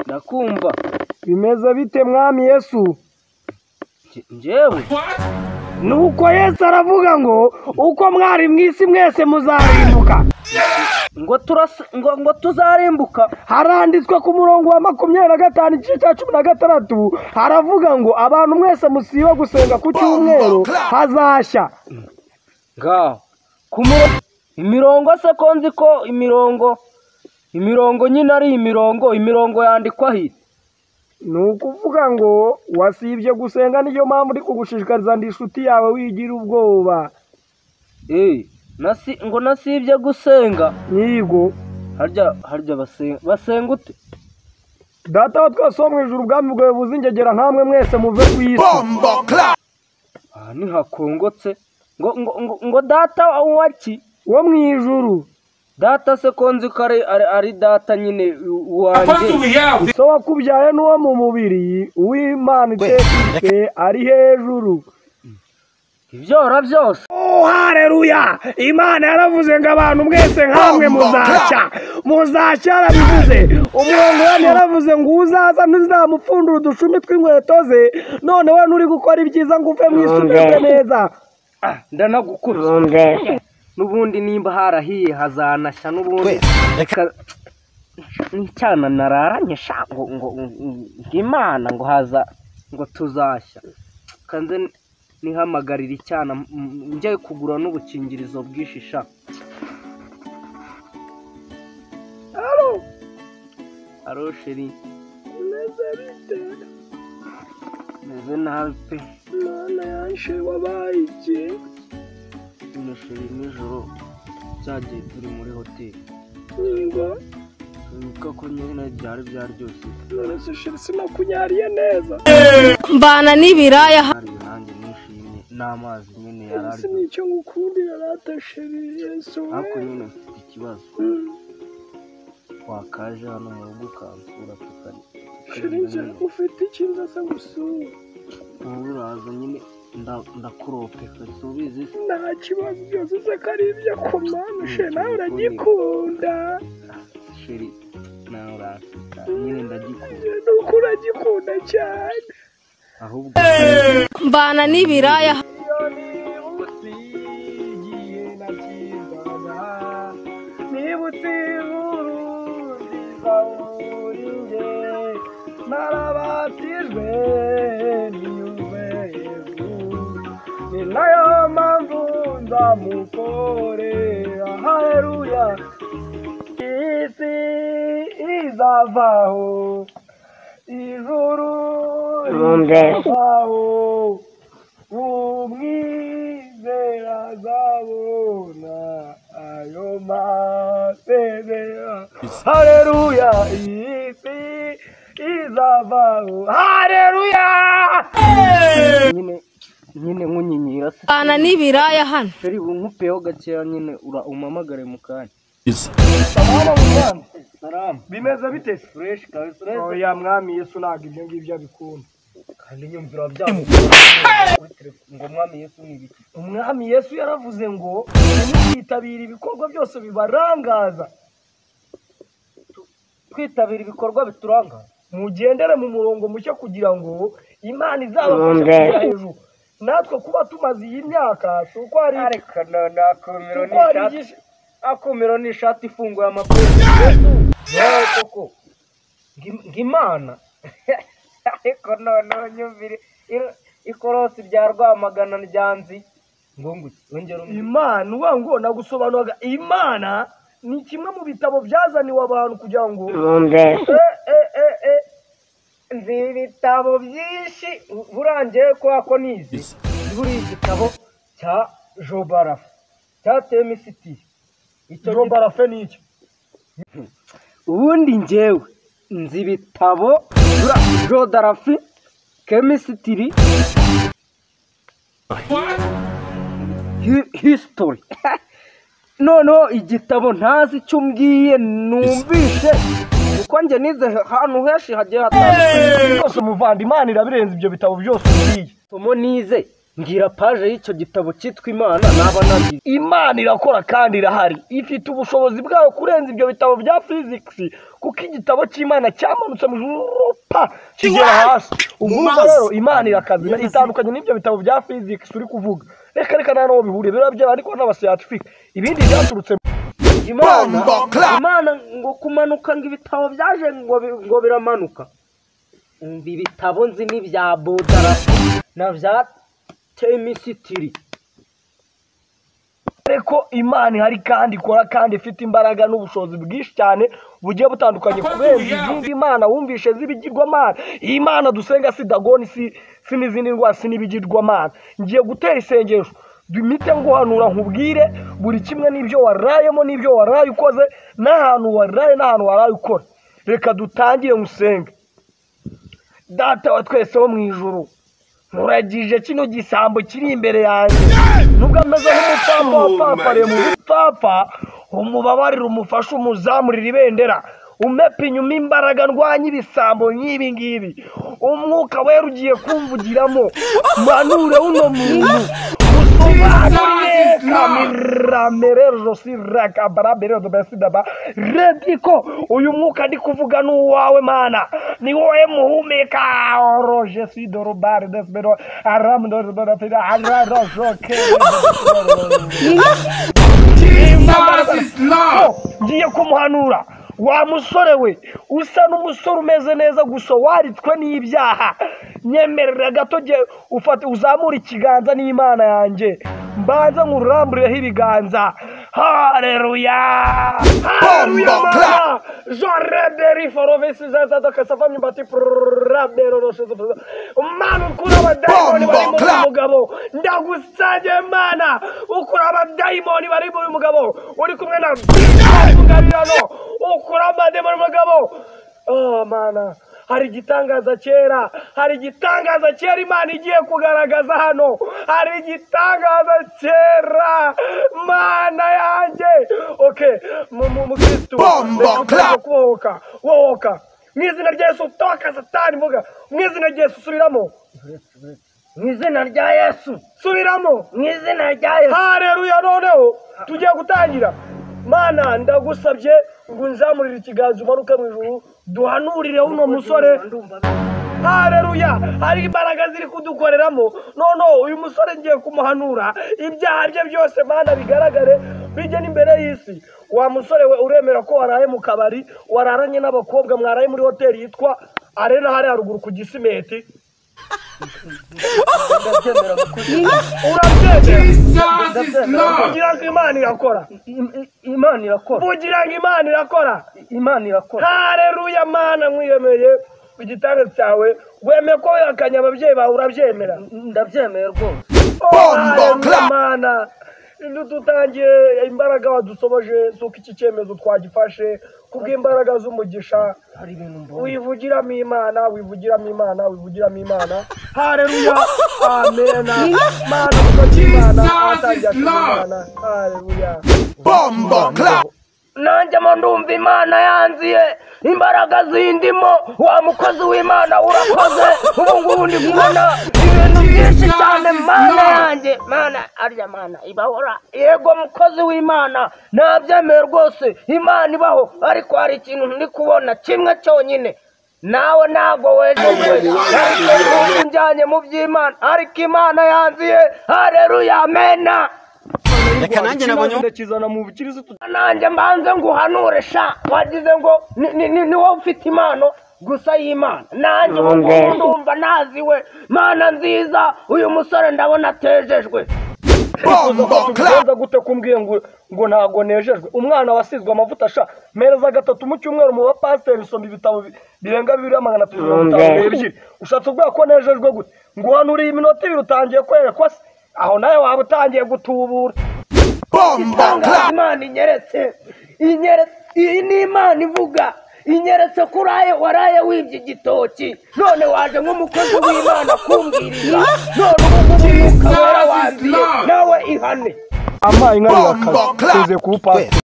ndakumva bimeze bite mwami yesu Nje- njyewe ni uko yesu aravuga ngo uko mwari mu isi mwese muzarimbuka ngo turasa ngo ngo tuzarimbuka haranditswe ku murongo wa makumyabiri na gatanu igice cya cumi na gatandatu haravuga ngo abantu mwese musiba gusenga ku cyumweru hazashya ngaho ku murongo imirongo se ko nzi ko imirongo imirongo nyine ari imirongo imirongo yandikwa hit ni ukuvuga ngo wasibye gusenga niyo mpamvu uri kugushishikariza ndi inshuti yawe wigira ubwoba eh nasi ngo nasibye gusenga nyigo harya harya basenga basenga ute data wa twese wo mu ijuru ubwami bwawe buzingegera nkamwe mwese muve ku isi aha ntihakongotse ngo ngo ngo ngo data wa ki wo mu ijuru data se ko nzi ko ari ari- ari data nyine wanjye so wakubyaye n'uwo mu mubiri uw'imana itetse ari hejuru ibyo ora byose hareruya imana yaravuze ngo abantu mwese nkamwe muzashya muzashya yarabivuze umurongo wanyu yaravuze ngo uzaza ntuzamupfundura udushumi tw'inkweto ze none we nturi gukora ibyiza ngo uve mu isi umeze neza Ah, ndanagukuruza n'ubundi nimba harahiye hazanashya n'ubundi Reka- n'icyana nararanye sha ngo ngo ngo imana ngo haza ngo tuzashya kanze nihamagarira icyana m- m- njye kugura n'ubukingirizo bwinshi sha alo alo sheri meze nabi pe imana yanshe wabaye iki none sheri nijoro byagiye turi muri hoteli niba wibuka ko nyine byari byaryoshye none se sheri sinakunyariye neza mbana n'ibiraya hari irangi nishimye n'amazi nyine yari Yesu aryoshye ni icyo ngukundira rata sheri yesu we. ariko nyine mfite ikibazo Mm. wakaje hano mu rugo ukansura tukari sheri nje ufite ikintu asa gusura ubu uraza nyine nda- ndakuropeka subizi se nta kibazo byose uzi ko ari iby'akomanu sheri nawe uragikunda sheri nawe uraseka nyine ndagikunda ni uko uragikunda cyane ahubwo mbana n'ibiraya nibutse inkuru nziza uri nge narabatijwe niyumve yezu ni nayo mpamvu nzamukore ahaheruya isi izavaho ijuru rizavaho umwizera azabona ayo masezera hareruya isi izavaho hareruya nyine nyine nkunyinyira se mbana n'ibiraya hano sheri unkupeho gakeya nyine ura umamagare mu kanya Mwana w'Imana, salamu bimeze bite fureshi kabisa uretse oya mwami yesu ntabwo ibyo ngibyo abikunda kandi nyumvira byabo kuri telefone ngo mwami yesu ni ibiki umwami yesu yaravuze ngo ntiyitabire ibikorwa byose bibarangaza kwitabira ibikorwa bituranga mugendere mu murongo mushya kugira ngo imana izabafashe kujya hejuru natwe kuba tumaze iyi myaka si uko hari reka nakumiro uko hari igihe- akumiro ni ishati ifunguye amapine yewe koko Ngi- ngimana ariko noneho nyumvire ir- ikorosi rya rwamagana ryanzi ngo nguki wongere umwe imana uba ngo nagusobanuraga imana ni kimwe mu bitabo byazaniwe abantu kugira ngo Eh, eh, eh, eh. nzi ibitabo byinshi U- burangiye kubera ko nizi buriya igitabo cya jobarafu cyateyemo isitiri icyo gitabo jobarafe ni iki ubundi njyewe nzi ibitabo bura jodarafi kemisitiri Hi- hisitori noneho igitabo ntazi icyo umbwiye numvishe kuko njye nize ahantu henshi hagiye hatandukanye byose umuvandimana irabirenze ibyo bitabo byose umbwiye somo nize mbwira paje y'icyo gitabo cyitwa imana naba nagize imana irakora kandi irahari ifite ubushobozi bwayo kurenza ibyo bitabo bya fizikisi kuko igitabo cy'imana cyamanutse mu ijuru pa kigera hasi ubwo urumva rero imana irakazi itandukanye n'ibyo bitabo bya fizikisi uri kuvuga reka reka nta n'aho bihuriye biba byaba ariko n'abasiyatifike ibindi byaturutse imana imana ngo kumanuka ngo ibitabo byaje ngo bi- ngo biramanuka umva ibitabo nzi ni bya bodara na bya temisitiri ariko imana ihari kandi ikora kandi ifite imbaraga n'ubushobozi bwinshi cyane bugiye butandukanye kubera izindi imana wumvishe z'ibigirwamana iyi mana dusenga si dagoni si si n'izindi ndwara si n'ibigirwamana ngiye gutera isengesho imite nguhanura nkubwire buri kimwe n'ibyo warayemo n'ibyo waraye ukoze n'ahantu waraye n'ahantu waraye ukora reka dutangire musenge data wa twese wo mu ijuru muragije kino gisambo kiri imbere yanjye nubwo ameze nk'umupfapfa wapfapfariye mu bupfapfa umubabarire umufashe umuzamurire ibendera umepe inyuma imbaraga ndwanya ibisambo nk'ibi ngibi umwuka wera ugiye kumvugiramo manure uno muntu usobanure kamiramere josi rakabarabere dobesidaba rediko uyu mwuka ndi kuvuga ni uwawe mana ni wowe muhumeka oroje sidorobare desbero aramdorobera ararojoke ngiye kumuhanura wa musore we usa n'umusore umeze neza gusa waritswe n'ibyaha nyemerera gato jye ufate uzamura ikiganza n'imana yanjye mbanza nk'ururamburireho ibiganza hareruya hareruya mana jorederi forovisi zazada kasava myumbati prurabero roshozo mana ukura abadayimoni bari muri uyu mugabo ndagusabye mana ukura abadayimoni bari muri uyu mugabo uri kumwe na mugabirano ukura amadayimoni mugabo oh mana hari igitangaza kera hari igitangaza kera imana igiye kugaragaza hano hari igitangaza kera mana yanjye oke mukirisitu kubohoka wohoka mu izina rya yesu toka satani mvuga mu izina rya yesu subiramo mu izina rya yesu subiramo mu izina rya yesu hareruya noneho tugiye gutangira mana ndagusabye ngo unzamurire ikiganza umanuke mu ijuru duhanurire uno musore hareruya hari imbaraga ziri kudukoreramo noneho uyu musore ngiye kumuhanura ibyaha bye byose mana bigaragare bijye n'imbere y'isi wa musore we uremera ko waraye mu kabari wararanye n'abakobwa mwaraye muri hoteli yitwa arena hariya haruguru ku gisimeti urabyemera kugira ngo imana irakora imana irakora kugira ngo imana irakora imana irakora hareruya mana nkwiyemeye igitanda cyawe wemeye ko wihakanye ababyeyi bawe urabyemera ndabyemeye rwose mana dutangiye imbaraga wadusoboje z'uko iki cyemezo twagifashe kubw'imbaraga z'umugisha wivugiramo imana wivugiramo imana wivugiramo imana hareruya amena mana umukozi w'imana atangiye imana hareruya nanjye mo ndumva imana yanziye imbaraga zindimo wa mukozi w'imana urakoze ubu ngubu ndi kubona ibintu byinshi cyane mana yanjye mana arya mana ibahora yego mukozi w'imana nabyemeye rwose imana ibaho ariko hari ikintu ndi kubona kimwe cyonyine nawe ntabwo wejeje ariko ubu njyanye mu by'imana ariko imana yanziye hareruya amena reka nanjye nabonye ndakizana mu bukirisitu nanjye mbanze nguhanure sha wagize ngo ni- ni- ni- ni wowe ufite impano gusa y'imana nanjye ubu ngubu ndumva naziwe mana nziza uyu musore ndabona atejejwe tugenza gute kumbwiye ngo ngo ntabwo nejejwe umwana wasizwe amavuta sha mpereza gatatu mu cyumweru mu bapasiteri usoma ibitabo bi- birenga bibiri magana atatu mirongo itanu n'ebyiri ushatse ubwira ko nejejwe gute ngo uhanuriye iminota ibiri utangiye kwerekwa se aho nawe waba utangiye gutubura itangaza imana inyeretse inyeretse iyi ni imana ivuga inyeretse ko uraye waraye wibye igitoki none waje nk'umukozi w'imana kumbwiriza none ubu ngubu umwuka wera wanziye nawe ihane amayi nk'ayo yakaseze kuwupasiteri